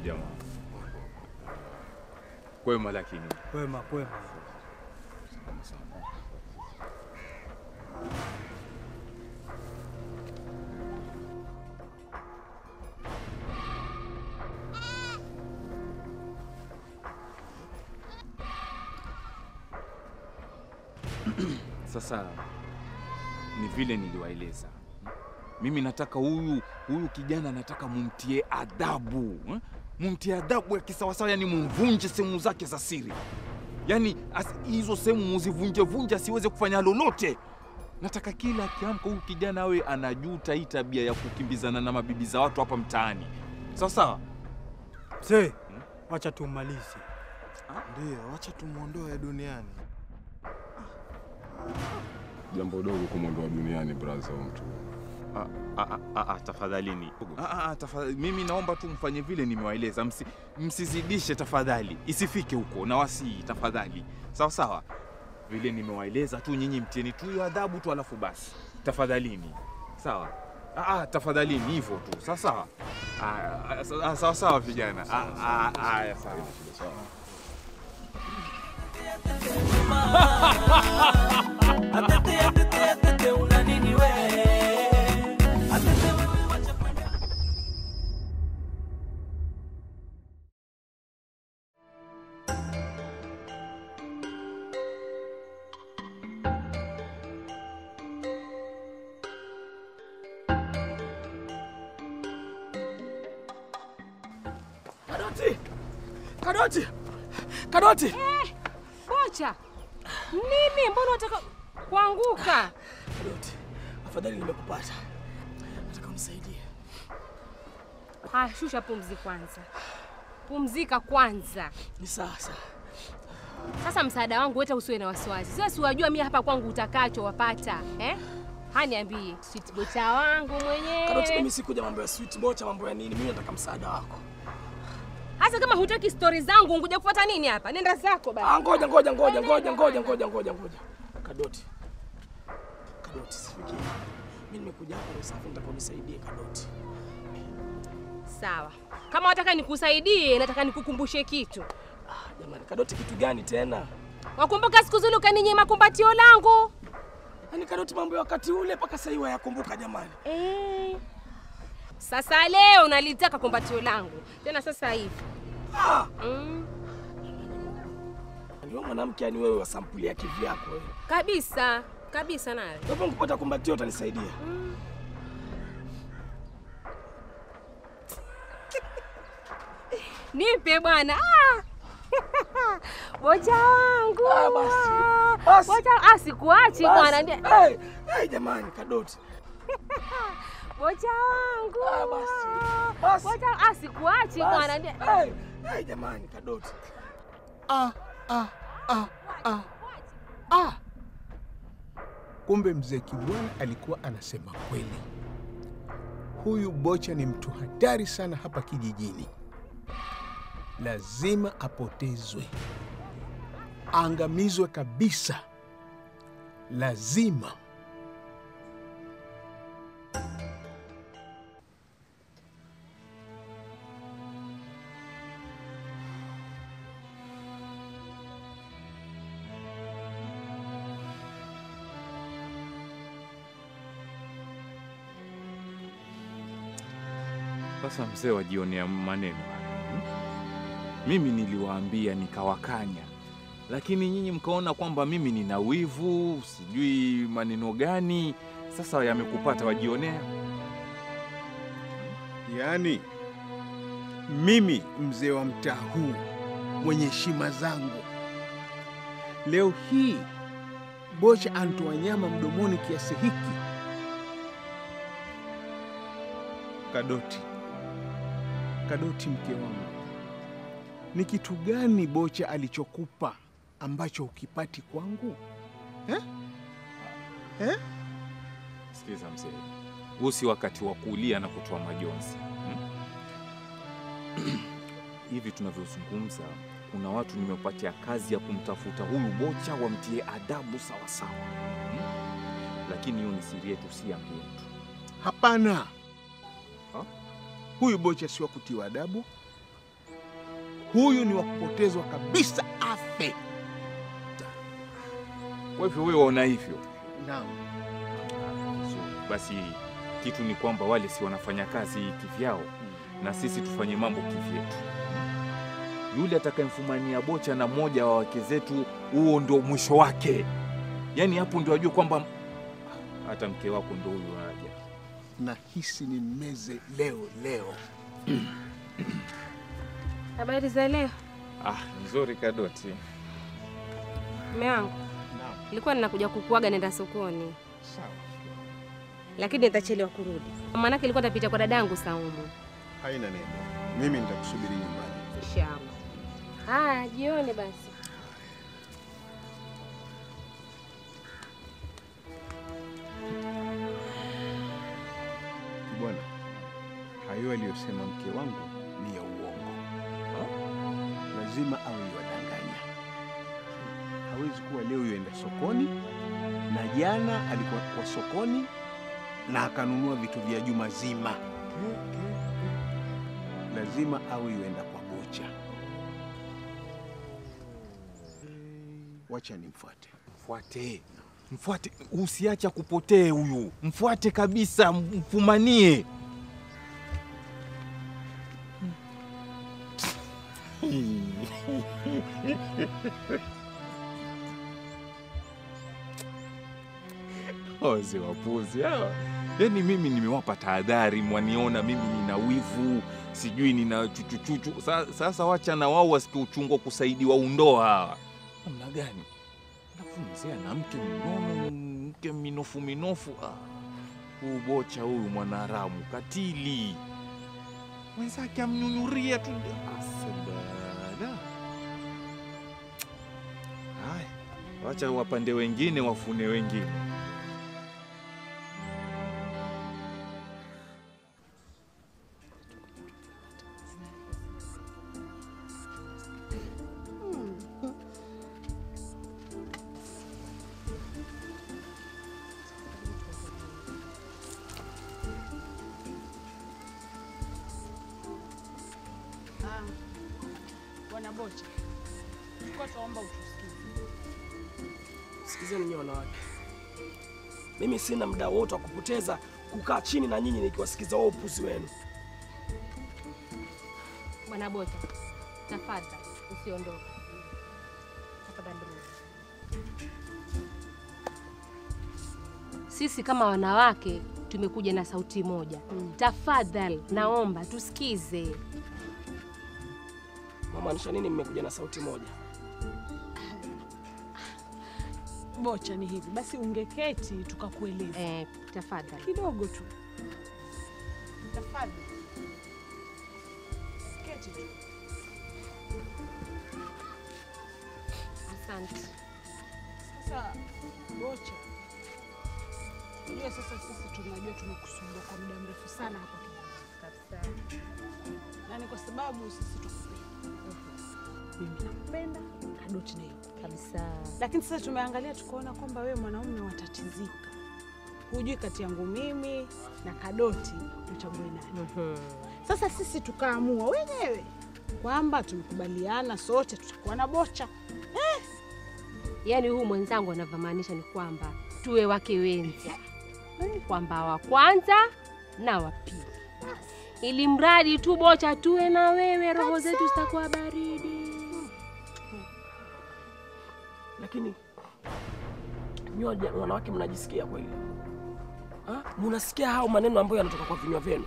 jamaa? Kwema lakini. Kwema, kwema. Sasa ni vile niliwaeleza, mimi nataka huyu huyu kijana nataka mumtie adabu eh? mumtie adabu ya kisawasawa, yani mumvunje sehemu zake za siri, yani as- hizo sehemu muzivunjevunje, asiweze kufanya lolote. Nataka kila akiamka huyu kijana awe anajuta hii tabia ya kukimbizana na mabibi za watu hapa mtaani, sawa sawa. Mzee, wacha tumalize. Ndio, wacha tumwondoe duniani. Jambo dogo kumwondoa duniani, braza wa mtu. Ah, ah, ah, ah, tafadhalini. Ah, ah, tafadhali. Mimi naomba tu mfanye vile nimewaeleza, Msi, msizidishe tafadhali, isifike huko na wasii tafadhali, sawa sawa. Vile nimewaeleza tu, nyinyi mtieni tu hiyo adhabu tu, alafu basi tafadhalini, sawa. Ah, ah, tafadhalini hivyo tu, sawa sawa. Ah, ah, sa- ah, sawa sawa vijana. Ah, ah, ah, ya, sawa. Atete, atete, atete, una nini we? Atete wewe wacha kwenda. Kadoti! Kadoti! Kadoti! Bocha, nini? Mbona unataka kuanguka? Kadoti, afadhali nimekupata. Nataka unisaidie. Haya, shusha pumzi kwanza, pumzika kwanza. Ni sasa. Sasa msaada wangu weta, usiwe na wasiwasi. Sasa siwajua mimi hapa kwangu utakacho wapata eh? Haniambie sweet bocha wangu Kadoti, mwenyewe. mimi sikuja mambo ya sweet bocha, mambo ya nini. Mimi nataka msaada wako. Hasa kama hutaki stori zangu, nguja kufuata nini hapa? Nenda zako Ah, basi. ngoja ngoja ngoja ngoja ngoja ngoja ngoja ngoja. Kadoti. Kadoti, sifikie. Mimi nimekuja hapa usafi, nataka unisaidie Kadoti. Sawa, kama wataka nikusaidie, nataka nikukumbushe kitu. Ah, jamani, Kadoti kitu gani tena? Wakumbuka siku zile ukaninyima kumbatio langu Yaani Kadoti, mambo ya wakati ule mpaka sasa hivi yakumbuka jamani. eh? Sasa leo nalitaka kumbatio langu tena sasa hivi Ah, mm. ndio mwanamke yani wewe wa sampuli ya kivyako wewe. Kabisa kabisa, nawe Kwa hivyo nikipata kumbatio utanisaidia. nipe bwana. Ah! bocha wangu Ah, basi. Basi. bocha, ah, sikuachi bwana, Basi. Ndi- Hey, hey, jamani Kadoti. bocha wangu Ah, basi. Basi. bocha, ah, sikuachi bwana, Basi. Ndi- Hey, hey, jamani Kadoti. Ah, ah, ah, ah, ah. Kumbe mzee Kibwana alikuwa anasema kweli. Huyu Bocha ni mtu hatari sana hapa kijijini, lazima apotezwe, aangamizwe kabisa, lazima. Sasa mzee wajionea maneno haya, hmm? Mimi niliwaambia nikawakanya, lakini nyinyi mkaona kwamba mimi nina wivu, sijui maneno gani. Sasa yamekupata, wajionea. Yaani mimi mzee wa mtaa huu mwenye heshima zangu, leo hii Bocha antoa nyama mdomoni kiasi hiki. Kadoti, Kadoti, mke wangu, ni kitu gani Bocha alichokupa ambacho ukipati kwangu eh? Eh? Sikiliza mzee, huu si wakati wa kulia na kutoa majonzi hmm? Hivi tunavyozungumza, kuna watu nimepatia kazi ya kumtafuta huyu Bocha wamtie adabu sawa sawa, hmm? Lakini hiyo ni siri yetu, si ya mtu. Hapana, Ha? huyu Bocha si wa kutiwa adabu, Huyu ni wa kupotezwa kabisa, afe. Kwa hivyo wewe waona hivyo? Naam. Basi kitu ni kwamba wale si wanafanya kazi kivyao, na sisi tufanye mambo kivyetu. Yule atakayemfumania bocha na mmoja wa wake zetu, huo ndo mwisho wake. Yaani hapo ndio ajue kwamba hata mke wako ndo huyo aja. Nahisi ni meze leo leo. Habari za leo Ah, nzuri Kadoti. mume wangu, nilikuwa ninakuja kukuaga nenda sokoni, Sawa. lakini nitachelewa kurudi, maanake nilikuwa nitapita kwa dadangu Saumu. Haina neno. Mimi nitakusubiri nyumbani. Inshallah. Haya, jioni basi. Bwana, hayo aliyosema mke wangu ni ya uongo. Lazima awe yuwadanganya. Hawezi kuwa leo yuenda sokoni na jana alikuwa kwa sokoni na akanunua vitu vya juma zima. Lazima awe yuenda kwa bocha. Wacha nimfuate. Mfuate, mfuate, usiache kupotee huyu, mfuate kabisa, mfumanie. Wazee wapuzi hawa. Yaani mimi nimewapa tahadhari, mwaniona mimi nina wivu, sijui nina chuchuchuchu. Sa, sasa wacha na wao wasikie uchungu wa kusaidiwa undoa hawa. Namna gani? Alafu mzee ana mke mnono, mke minofu minofu. Ah, huu bocha huyu mwanaharamu katili, mwenzake amnyunyuria tu. Asadada. Haya, wacha wapande wengine wafune wengine. Bwana Bocha, tulikuwa tuomba utusikize. Sikizeni nyinyi wanawake, mimi sina muda wote wa kupoteza kukaa chini na nyinyi nikiwasikiza wao upuzi wenu. Bwana Bota, tafadhali usiondoke. Tafadhali rudi. Sisi kama wanawake tumekuja na sauti moja. Tafadhali naomba tusikize. Mamaanisha nini mmekuja na sauti moja? Bocha, ni hivi basi, ungeketi tukakueleza Eh, tafadhali. kidogo tu. Tafadhali keti tu. Asante. Sasa Bocha, unajua sasa sisi tunajua tumekusumbua kwa muda mrefu sana hapa Kabisa. na ni kwa sababu sisi tukupenda. Mimi nakupenda, Kadoti nayo Kabisa. lakini sasa tumeangalia tukaona kwamba wewe mwanaume watatizika, hujui kati yangu mimi na Kadoti uchague nani. Mhm. Sasa sisi tukaamua wenyewe kwamba tumekubaliana sote tutakuwa na Bocha. Yaani huyu mwenzangu anavyomaanisha ni kwamba tuwe wake wenza, kwamba wa kwanza na wa pili, ili mradi tu Bocha tuwe na wewe, roho zetu zitakuwa baridi. Lakini nyoja wanawake mnajisikia kweli? Ha? Munasikia hao maneno ambayo yanatoka kwa vinywa vyenu?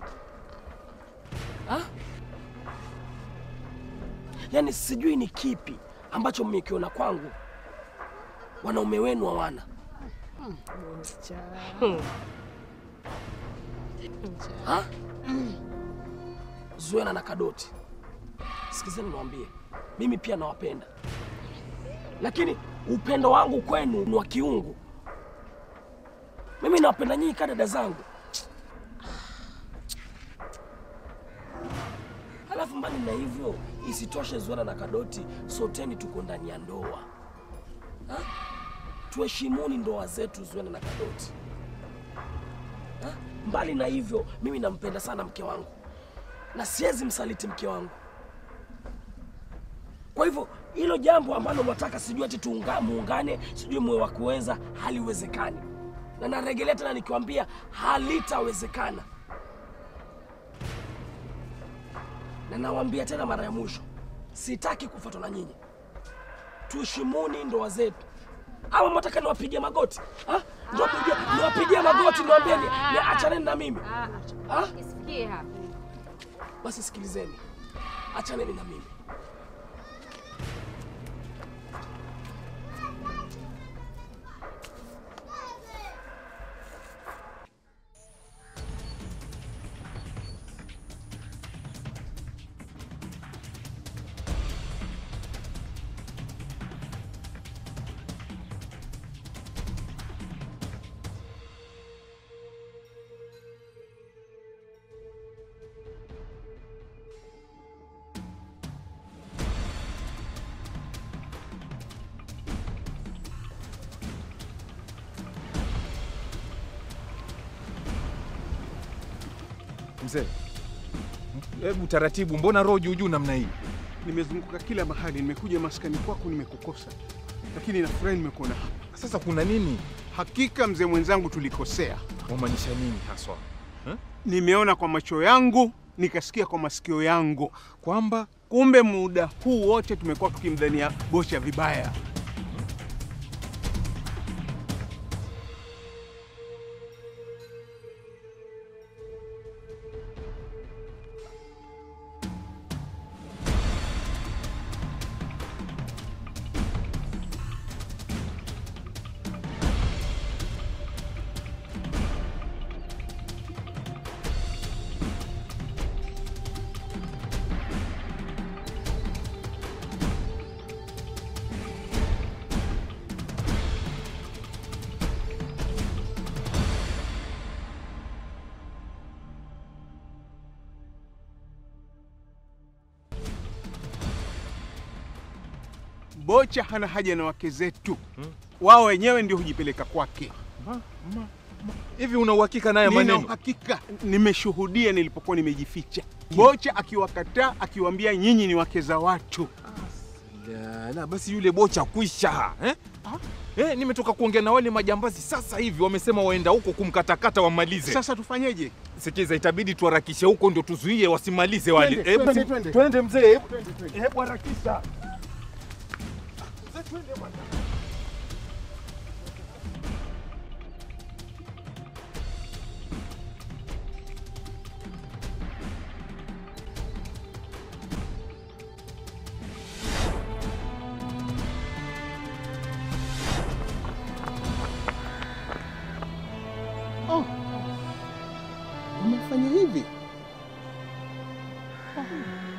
Ha? Yaani sijui ni kipi ambacho mmekiona kwangu wanaume wenu hawana. Ha? Zuena na Kadoti, sikizeni niwaambie, mimi pia nawapenda, lakini upendo wangu kwenu ni wa kiungu. Mimi nawapenda nyinyi kama dada zangu. Halafu mbali na hivyo, isitoshe Zuena na Kadoti, soteni tuko ndani ya ndoa ha? Tuheshimuni ndoa zetu, Zuena na Kadoti ha? Mbali na hivyo, mimi nampenda sana mke wangu na siwezi msaliti mke wangu. Kwa hivyo hilo jambo ambalo mwataka sijui ati tuunga, muungane sijui mwe wa kuweza, haliwezekani, na narejelea tena nikiwambia halitawezekana, na nawaambia tena mara ya mwisho, sitaki kufuatwa na nyinyi. Tuheshimuni ndoa zetu. Ama mwataka niwapigie magoti ha? Niwapigie, niwapigie magoti niwaambie ni, ni achaneni na mimi Ah, ha? Isifikie hapo. Basi sikilizeni, achaneni na mimi. Mzee, hebu taratibu, mbona roho juu juu namna hii? Nimezunguka kila mahali, nimekuja maskani kwako, nimekukosa, lakini nafurahi nimekuona hapa. Sasa kuna nini? Hakika mzee mwenzangu, tulikosea. Wamaanisha nini haswa? Nimeona kwa macho yangu, nikasikia kwa masikio yangu Kwamba kumbe muda huu wote tumekuwa tukimdhania Bocha vibaya. Bocha hana haja na wake zetu, wao wenyewe ndio hujipeleka kwake. hivi una uhakika naye Nina maneno? uhakika, nimeshuhudia nilipokuwa nimejificha, Bocha akiwakataa, akiwaambia nyinyi ni wake za watu. La, la, basi yule bocha kwisha eh? Eh, nimetoka kuongea na wale majambazi sasa hivi, wamesema waenda huko kumkatakata wamalize. Sasa tufanyeje? Sikiza, itabidi tuharakishe huko ndio tuzuie wasimalize wale. Twende, Hebu twende, si- twende. twende mzee, hebu hebu harakisha. Oh, umefanya hivi? Oh.